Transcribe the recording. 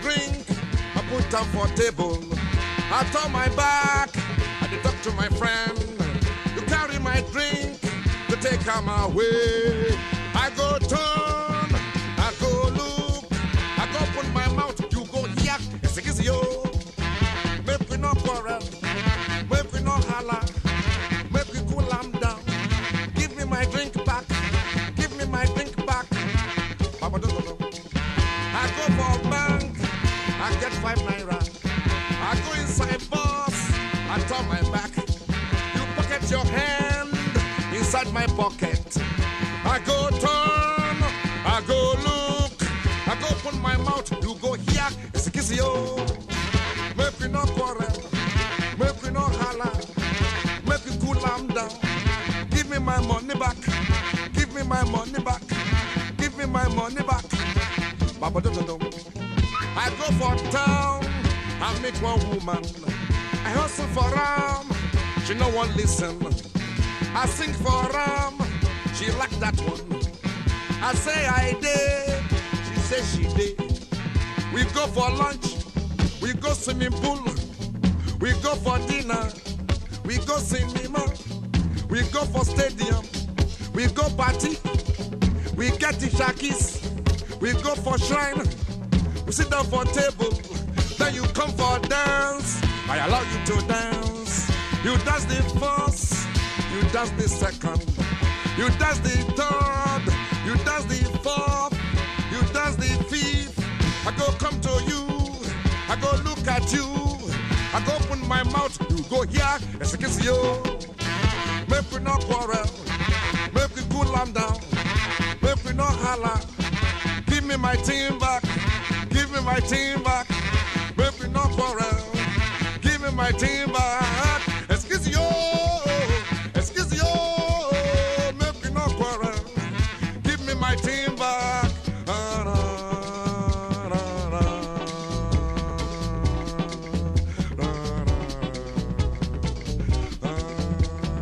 drink, I put them for table. I turn my back, I dey talk to my friend. You carry my drink to take am away. I go turn, I go look, I go open my mouth, you go yak, excuse you. Make we no quarrel, make we no holler, make we cool am down. Give me my drink back, give me my drink back. Papa, do, do, do. I go for bank, I get five naira. I go inside bus, I turn my back. You pocket your hand inside my pocket. I go turn, I go look, I go open my mouth. You go here, it's a kiss you. Make we no quarrel, make we no holler, make we cool am down. Give me my money back, give me my money back, give me my money back. Baba dum dum dum. I go for town, I meet one woman. I hustle for ram, she no one listen. I sing for ram, she like that one. I say I did, she say she did. We go for lunch, we go swimming pool, we go for dinner, we go cinema, we go for stadium, we go party, we get the shakis, we go for shrine, we sit down for table, then you come for dance. I allow you to dance. You dance the first, you dance the second, you dance the third, you dance the fourth, you dance the fifth. I go come to you, I go look at you, I go open my mouth, you go here, it's a kiss you. Make we no quarrel, make we cool am down, make we no holler. Give me my team back, give me my team back, make we no quarrel. Give me my team back, excuse you, excuse you, make we no quarrel. Give me my team back. Ah, na, na, na. Na, na.